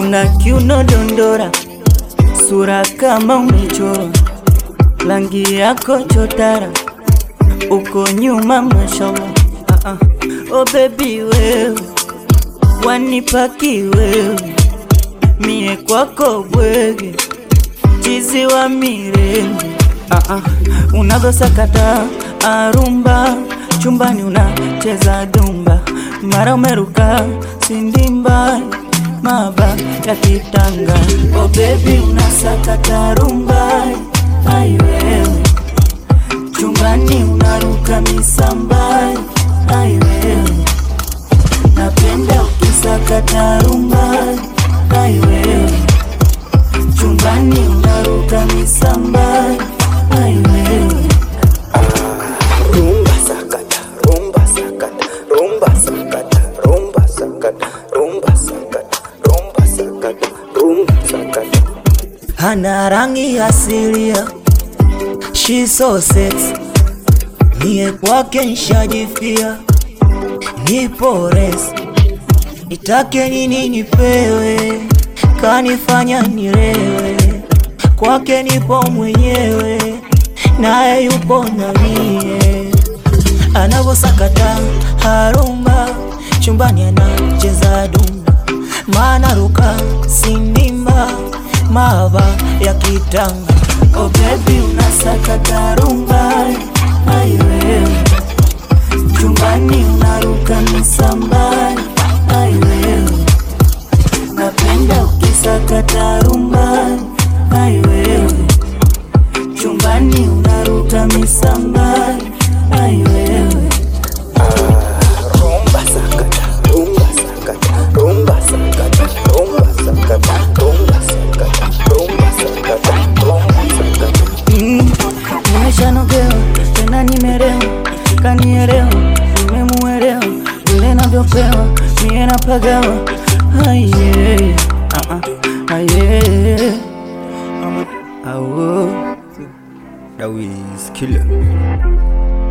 una kiuno dondora, sura kama umechorwa, rangi yako chotara, uko nyuma mashallah. Ah, ah. Oh baby wewe wanipaki wewe, mie kwako bwege, chizi wa mirembe ah, ah. Unavyosakata arumba chumbani unacheza dumba, mara umeruka sindimba maba ya kitanga. Oh baby unasakata rumba, ai wewe chumbani unaruka misamba, ai wewe napenda ukisakata rumba, ai wewe chumbani unaruka misamba, ai wewe Rumba sakata, rumba sakata, rumba sakata, rumba sakata, rumba sakata, rumba sakata, rumba sakata. hana rangi asilia, she so sexy, niye kwake nshajifia, nipo resi, nitake nini nipewe, kanifanya nirewe, kwake nipo mwenyewe, naye yupo na mie, anavosakata harumba, chumbani anacheza dumba, maana ruka sindimba mava ya kitanga. Oh baby unasakata rumba, ai wewe chumbani unaruka misamba, ai wewe napenda ukisakata rumba, ai wewe chumbani unaruka misamba, ai wewe Rumba sakata, rumba sakata, rumba sakata, rumba sakata, rumba sakata, rumba sakata, rumba sakata. Mm, nimeshanogewa tena nimerewa, kanielewa, nimemuelewa vile navyopewa mie napagawa aye, ah, ah, aye, um, awo. That was killer.